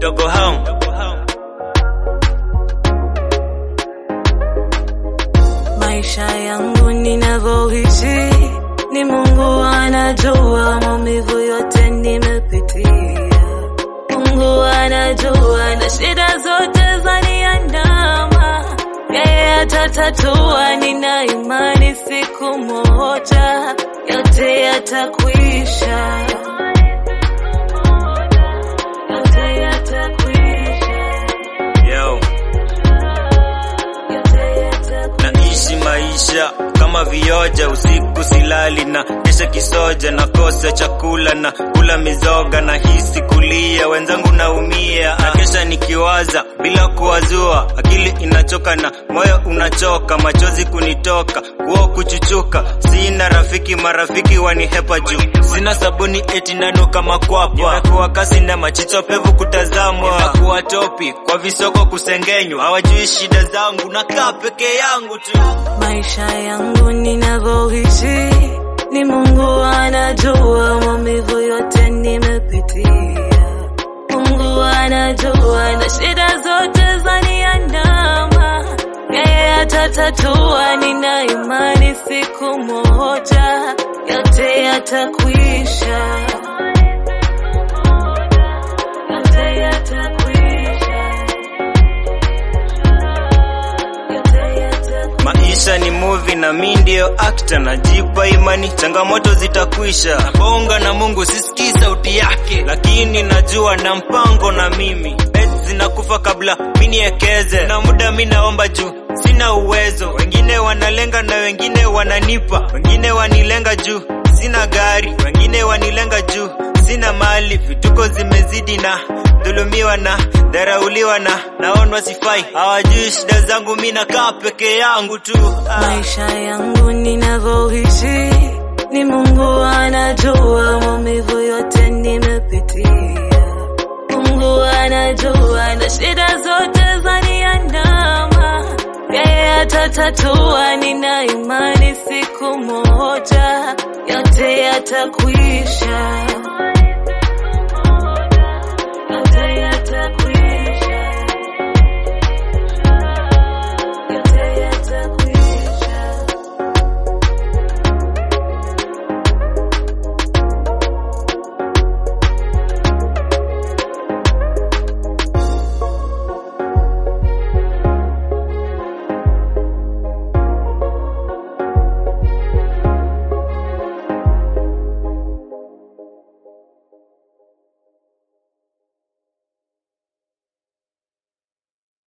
Dogo home. Maisha yangu ninavyoishi ni Mungu anajua, maumivu yote nimepitia. Mungu anajua na shida zote zaniandama, yeye atatatua. Nina imani siku moja yote yatakwisha, yote yatakwisha, Yo, yote yatakwisha. naishi maisha kama vioja, usiku silali na kesha kisoja, na kosa chakula na kula mizoga, na hisi kulia, wenzangu naumia, na kesha nikiwaza bila kuwazua, akili inachoka na moyo unachoka, machozi kunitoka, kuo kuchuchuka, sina rafiki, marafiki wanihepa juu, sina sabuni eti nanuka makwapa, nimekuwa kasi na machicho pevu kutazamwa, nimekuwa topi kwa visoko kusengenywa, hawajui shida zangu, nakaa peke yangu tu. Maisha yangu ninavyoishi ni Mungu anajua, maumivu yote nimepitia. Mungu anajua na shida zote zaniandama, yeye atatatua. Nina imani siku moja yote yatakwisha, yote yatakwisha, yote yatakwisha. Maisha ni movie na mi ndio actor, najipa imani changamoto zitakwisha. Bonga na Mungu sisikii sauti yake, lakini najua na mpango na mimi. Bets zinakufa kabla mi niekeze, na muda mi naomba juu sina uwezo. Wengine wanalenga na wengine wananipa, wengine wanilenga juu sina gari, wengine wanilenga juu sina mali. Vituko zimezidi na dhulumiwa na dharauliwa na naonwa sifai, hawajui shida zangu, mi nakaa peke yangu tu ah. Maisha yangu ninavyoishi ni Mungu anajua, maumivu yote nimepitia. Mungu anajua na shida zote zaniandama, yeye atatatua. Nina imani siku moja yote yatakwisha,